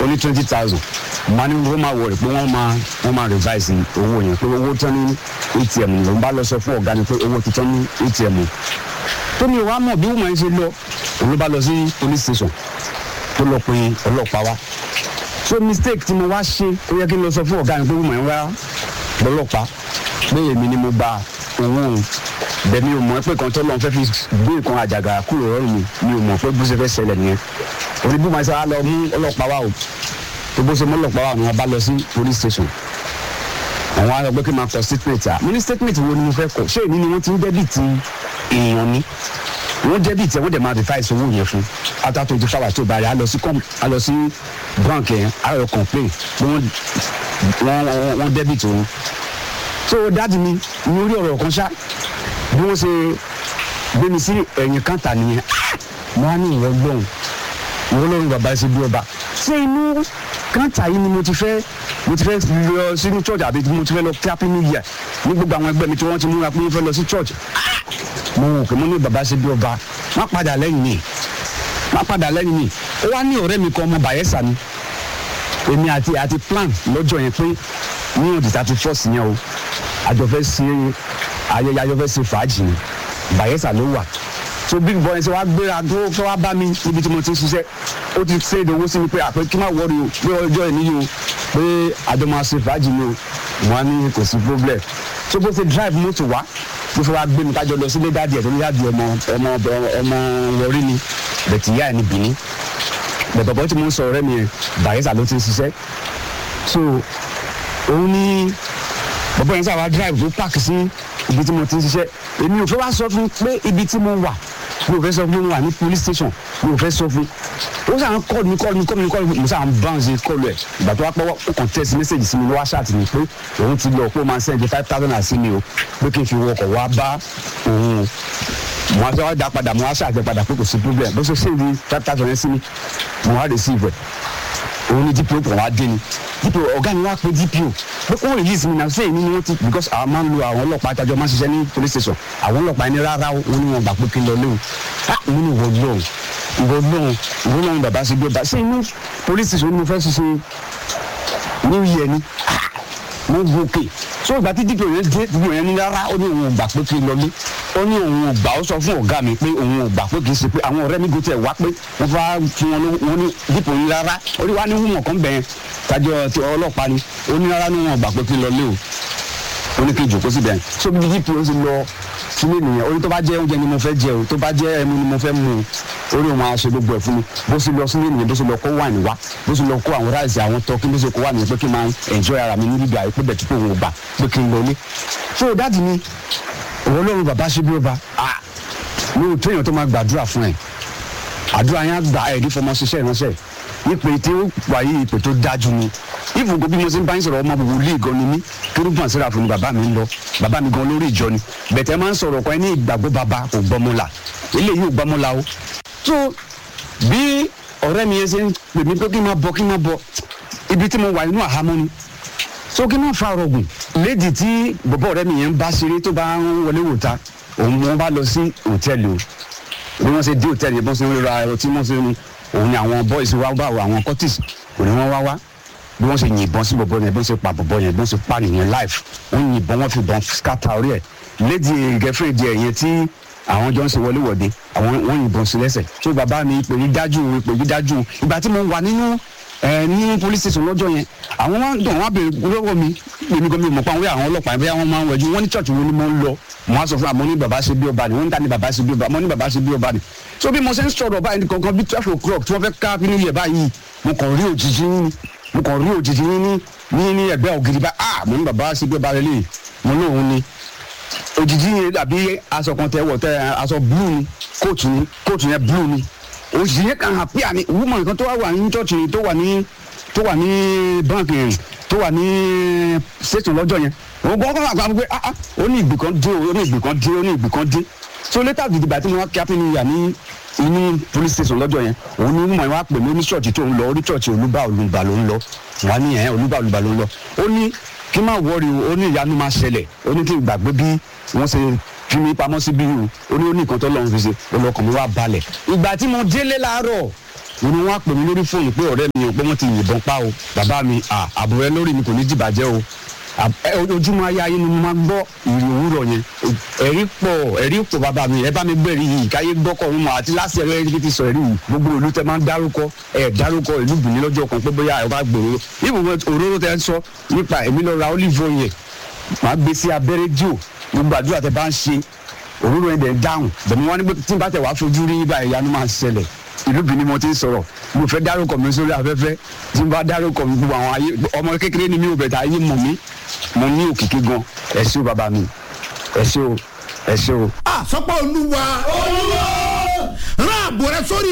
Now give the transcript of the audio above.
ní twenty thousand màá ní wọ́n máa wọ̀rẹ̀ pé wọ́n máa wọ́n máa revise owó yẹn pé owó tán ní atm ló ń bá lọ sọ fún ọ̀gá ni pé owó ti tán ní atm tó ní wàá mọ̀ bí wọ́n máa ń ṣe lọ òun ló bá lọ sí police station tó lọ pe ọlọ́pàá wa so mistake tí mo wá ṣe ó yẹ kí n lọ sọ fún ọ̀gá mi pé wọ́n máa ń wá ọlọ́pàá pé èmi ni mo gba owó òun bẹ́ẹ̀ni o mọ̀ pé kan tó lọ́n fẹ́ fi gbé nǹkan àjàgà kúrò lọ́rùn mi mi ò mọ̀ pé bó ṣe fẹ́ ṣẹlẹ̀ nìyẹn òní bí màá ṣe wá lọ mú ọlọ́pàá wa o tó bó ṣe mú ọlọ́pàá wa ni wọ́n bá lọ sí police station àwọn ará gbé kí n máa kọ statement à mo ní statement wo ni mo fẹ́ kọ ṣé èmi ni wọ́n ti ń dẹ́bìtì èèyàn ni wọ́n dẹ́bìtì ẹ̀ wọ́n dẹ̀ máa revise owó yẹn fún after twenty four hours tó bá rẹ̀ á lọ sí com á lọ sí bank yẹn á lọ complain pé wọ́n wọ́n wọ́n dẹ́bìtì òun so dáàdi mi ní orí ọ̀rọ̀ kan ṣá bí wọ́n ṣe gbé mi sí ẹ̀yìn kàńtà nìyẹn mo á ní ìwọ gbọ́n ìwọ lọ́run bàbá ṣe bí ọba ṣé inú kàńtà yìí ni mo ti fẹ́ mo ti fẹ́ lọ sínú church àbí mo ti fẹ́ lọ happy new year ní gbogbo àwọn ẹgbẹ́ mi tí wọ́n ti múra pé wọ́n fẹ́ lọ sí church mo wò pé mo ní bàbá ṣe bí ọba má padà lẹ́yìn mi má padà lẹ́yìn mi ó wá ní ọ̀rẹ́ mi kan ọmọ Bayelsa ni èmi àti àti plan lọ́jọ́ yẹn pé ní òdì thirty first yẹn o àjọ fẹ́ ṣe ayẹyẹ àjọ fẹ́ ṣe fàájì ni Bayelsa ló wà so big boy ṣe wá gbéra tó fẹ́ wá bá mi níbi tí mo ti ń ṣiṣẹ́ ó ti ṣe ìdánwò sí mi pé àpẹ kí n má wọrí o pé ọjọ́ ìní yìí o pé àjọ máa ṣe fàájì ni o mo á ní kò sí problem so bó ṣe drive mọ́tò wá tó fẹ́ wá gbé mi kájọ lọ sílé dáàdì ẹ̀ tó ní dáàdì ọmọ ọmọ ọmọ wọrí ni bẹ̀tì ìyá ẹ̀ ní Benin bẹ̀bọ̀bọ̀ tí mo ń sọ ọ̀rẹ́ mi yẹn Bayelsa ló ti ń ṣiṣẹ́ so òun ní bọ̀bọ̀ yẹn sábà drive tó park sí ibi tí mo ti ń ṣiṣẹ́ èmi ò fẹ́ wá sọ fún pé ibi tí mo wà mi ò fẹ́ sọ fún mi wà ní police station mi ò fẹ́ sọ fún ó sàn án kọ́ọ̀lù mi kọ́ọ̀lù mi kọ́ọ̀lù mi kọ́ọ̀lù mi mo sàn án bounce kọ́ọ̀lù ẹ̀ ìgbà tó wá pọ́wọ́ ó kàn text message sí mi ló wá ṣáàtì mi pé òun ti lọ pé ó máa send five thousand àti mi o pé kí n fi wọkọ̀ wá bá òun o mo wá fẹ́ wá dá padà mo wá ṣáàtì padà pé kò sí problem bó ṣe send five thousand yẹn sí mi mo wá receive ẹ̀ òun ni dpo kò wá dé ni dpo ọ̀gá mi wá pé dpo pé kó release mi náà sẹ́yìn ni wọ́n ti because àwọn máa ń lo àwọn ọlọ́pàá àtàjọ máa ń ṣiṣẹ́ ní police station àwọn ọlọ́pàá ẹni rárá wọn ni wọn gbà pé kí n lọ léwu ah mo ní ìwọ lóhùn ìwọ lóhùn ìwọ lóhùn bàbá ṣe gbé bá ṣé inú police station ni mo fẹ́ ṣiṣẹ́ new year ni ah mo gòkè so ìgbà tí dpo yẹn dé dpo yẹn ní rárá ó ní òun ò gbà pé kí n lọ lé ó ní òun ò gbà ó sọ fún ọ̀gá mi pé òun ò gbà pé kì í ṣe pé àwọn ọ̀rẹ́ mi gò tẹ̀ wá pé wọ́n fà fún wọn wọn ní dípò yín rárá ó ní wá ní hùmọ̀ kan bẹ̀yẹn tájọ ti ọlọ́pàá ni ó ní rárá ní wọn ò gbà pé kí n lọ lé o ó ní kí n jòkó síbẹ̀ yẹn so bí dípò ó sì lọ sílé nìyẹn ó ní tó bá jẹ́ oúnjẹ ni mo fẹ́ jẹ o tó bá jẹ́ ẹmu ni mo fẹ́ mu o orí òun á ṣe gbogbo ẹ̀ fún mi bó sì lọ sílé nìyẹn bó sì lọ kó wáìnì wá bó sì lọ kó àwọn ráìsì àwọn tọ́kí bó sì kó wáìnì pé kí n máa enjoy ara mi níbi ìgbà pé bẹ̀ tí kò wọ́n gbà pé kí n lọ lé so dáàdì mi òun lóun bàbá ṣe bí ó ba ah mi ò tó èèyàn tó máa gbàdúrà fún ẹ àdúrà yẹn á gbà ẹ̀ ní fọmọ ṣiṣẹ́ ìránṣẹ́ ìpè tí ó wà yí ìpè tó dájú ni ìfòkò bí mo ṣe ń bá yín sọ̀rọ̀ ọmọ wòlíì gan ni mí kérúbù àṣírà fún mi bàbá mi ń lọ bàbá mi gan lórí ìjọ ni bẹ̀tẹ̀ máa ń sọ̀rọ̀ kan ní ìgbàgbọ́ bàbá kò gbọ́mọlà eléyìí ò gbọ́mọlà o tó bí ọ̀rẹ́ mi yẹn ṣe ń pè mí pé kí n máa bọ̀ kí n máa bọ̀ ibi tí mo wà nínú àhámọ́ ni so kí n máa fa ọ̀rọ̀gùn léèdì tí bọ̀bọ̀ ọ̀rẹ́ mi yẹn ń bá ṣeré tó bá ń wọlé wòta òun wọn bá lọ sí hòtẹ́ẹ̀lì o bí wọ́n ṣe dé hòtẹ́ẹ̀lì yẹn bó ṣe ń ra ẹ̀rọ tí wọ́n ṣe ń òun ni àwọn boys wá bá àwọn cortis kò ní wọ́n wá wá bí wọ́n ṣe yìnbọn sí bọ̀bọ̀ yẹn bí wọ́n ṣe pa bọ̀bọ̀ yẹn bí wọ́n ṣe pa nìyẹn life wọ́n yìnbọn wọ́n fi bọn scatter orí ẹ̀ lady girlfriend ẹ̀ yẹn tí àwọn jọ ń ṣe wọléwọ̀de àwọn wọ́n yìnbọn sí lẹ́sẹ̀ so bàbá mi ìpè yí dájú ìpè yí dájú ìgbà tí mo wà nínú ẹ ní police station lọ́jọ́ yẹn àwọn wọn dùn wọn béèrè lọ́wọ́ mi èmi gan mi ò mọ̀ pé àwọn àwọn ọlọ́pàá yẹn bóyá wọ́n máa ń wẹ̀jú wọ́n ní church wo ni mo ń lọ mo á sọ fún àmọ́ ní bàbá ṣe bí ọba ni wọ́n ń ta ní bàbá ṣe bí ọba àmọ́ ní bàbá ṣe bí ọba ni so bí mo ṣe ń sọ̀rọ̀ báyìí kankan bí twelve o'clock tí wọ́n fẹ́ ká nínú yẹ̀ báyìí mo kàn rí òjijì yín ni mo kàn rí òjijì yín ní ní ní ẹgbẹ́ ògiri bá ah mo ní bàbá ṣe bí ọba rẹ lè mo lóun ni òjijì yẹn dàbí aṣọ kan tẹ wọ tẹ aṣọ blue ni kóòtù ni kóòtù yẹn blue ni òjijì yẹn kàn hàn pé àní woman kan tó wà ní church tó wà ní tó wà ní báńkì yẹn tó wà ní station lọ́jọ́ yẹn òun gbọ́ kọ́ àgbà pé ah ah ó ní ìgbì kan dé ó ní ìgbì kan dé ó ní ìgbì kan dé so later gidigba tí mo wá kí happy new year ní inú police station lọ́jọ́ yẹn òun ní mọ̀ wá pè mí ní ṣọ́ọ̀ṣì tó ń lọ orí ṣọ́ọ̀ṣì olúbà olùbà ló ń lọ wà ní ẹ̀ olúbà olùbà ló ń lọ ó ní kí n má wọrí o ó ní ìyanu máa ṣẹlẹ̀ ó ní kí n gbàgbé bí wọ́n ṣe fi mi pamọ́ sí bí o ó ní ó ní nǹkan tó lọ́run fi ṣe olùkọ́ mi wá balẹ̀ ìgbà tí mo délé láàárọ̀ òun ni wọ́n á pè mí lórí fóònù pé ọ̀rẹ́ mi ò pé wọ́n ti yìnbọn pa o bàbá mi à àbúrò ẹ lórí mi kò ní dìbàjẹ́ o Àb- ẹ, ojúmọ́ ayé ayé ni mo máa gbọ́ ìrì òwúrọ̀ yẹn ẹ̀rí pọ̀ ẹ̀rí pọ̀ bàbá mi ẹ bá mi gbẹ̀rí yìí káyé gbọ́kọ̀ ọ̀hún mọ̀ àti láti ẹ̀rọ ẹ̀rí ti sọ ẹ̀rí yìí gbogbo ìlú tẹ máa ń dárúkọ ẹ̀ dárúkọ ìlú bìíní lọ́jọ́ kan pé bóyá ẹ bá gbòòrò ibùdó òróró tẹ ń sọ nípa èmi lọ ra olive oil yẹn màá gbé sí abẹ́rẹ́ díò gbogbo àdúrà tẹ bá ń ṣe òróró yẹn dẹ̀ ń dáhùn bẹ̀mí wọn ní pé tí n bá tẹ̀ wá fojú rí ibà ìyanu máa ṣẹlẹ̀ ìlú bìíní mo ti ń sọ̀rọ̀ mo fẹ́ dárúkọ mi sórí afẹ́fẹ́ tí n bá dárúkọ mi gbogbo àwọn ayé ọmọ kékeré ni mi ò bẹ̀tẹ̀ ayé mọ̀ mí mo ní òkìkí gan ẹ ṣé o bàbá mi ẹ ṣé o ẹ ṣé o. a sọpọ olúwa olúwa rán àbò rẹ sórí